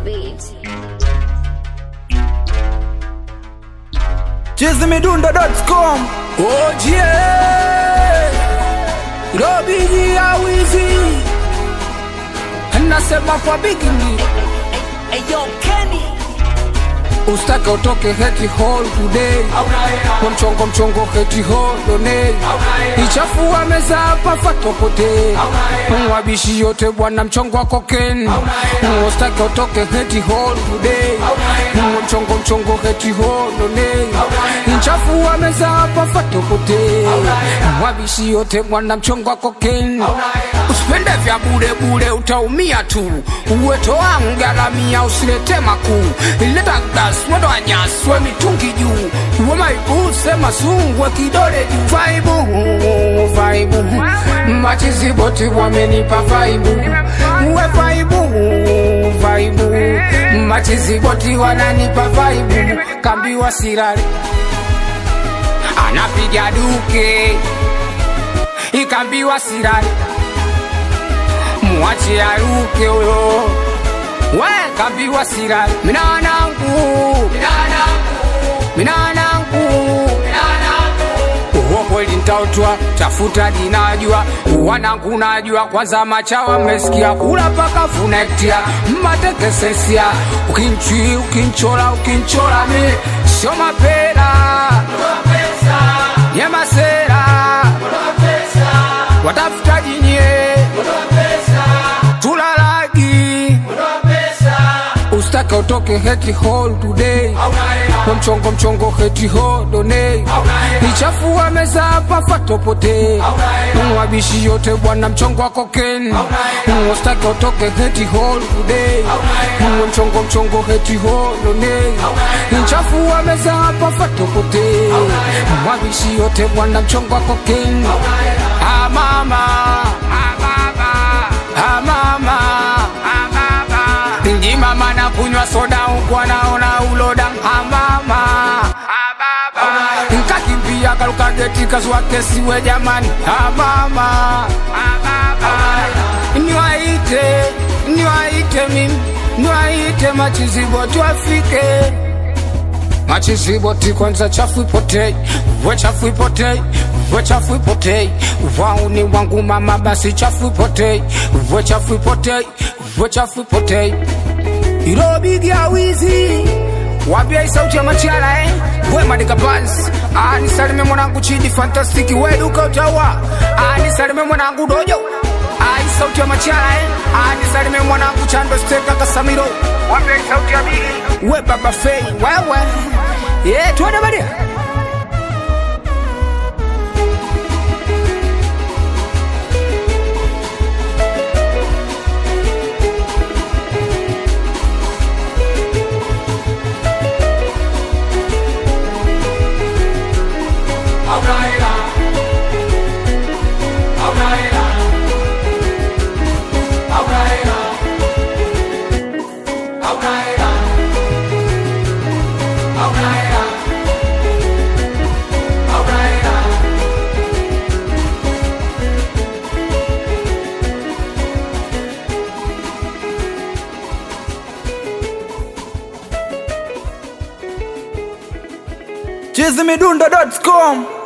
beat. chizimidundo.com Oje Robiji ya wizi Nasema kwa bigini Ustake utoke heti hall today Kwa mchongo mchongo heti hall donate Ichafua meza hapa fatopote Mwabishi yote bwana mchongo wa koken Ustake utoke heti hall today Kwa mchongo mchongo heti hall donate Ichafua meza hapa fatopote Mwabishi yote bwana mchongo wa koken Usipende vya bure bure utaumia tu Uweto wangu garamia usilete makuu Ileta gas moto wa nyasi we mitungi juu Uwe maibu sema sungwe kidole juu Vaibu, vaibu Machizi boti wamenipa vaibu Uwe vaibu, vaibu Machizi boti wananipa vaibu Kambiwa sirari Anapiga duke Ikambiwa sirari mwache aruke huyo we kambiwa sira minanangu minanangu uwo kweli ntautwa tafuta dinajua wanangu najua kwanza machawa mmesikia kula paka funektia mmatekesesia ukinchi ukinchola ukinchola mi sio mapera nyemasera watafuta jinye tulalagi ustake utoke heti hall today kwa mchongo mchongo heti hall donate ichafua meza hapa fatopote mwabishi yote bwana mchongo wa koken ustake utoke heti hall today kwa mchongo mchongo heti hall donate ichafua meza hapa fatopote mwabishi yote bwana mchongo wa koken ah mama ah baba ah mama ah baba Ndi mama na kunywa soda huku anaona uloda ah mama ah baba Nkakimbia karuka geti kazua kesi we jamani ah mama ah baba Niwaite niwaite mimi niwaite machizibo tuafike machiziboti kwanza chafu ipotei we chafu ipotei we chafu ipotei wauni wangu mama basi chafu ipotei we chafu ipotei we chafu ipotei irobigi ya wizi wambia hii sauti ya machala eh? we madika bans ah, nisalime mwanangu chidi fantastiki we duka utawa ah, nisalime mwanangu dojo ah, hii sauti ya machala eh? ah, nisalime mwanangu chando steka kasamiro wambia hii sauti ya bigi we baba fei wewe yeah, tuende badia chizimidundo.com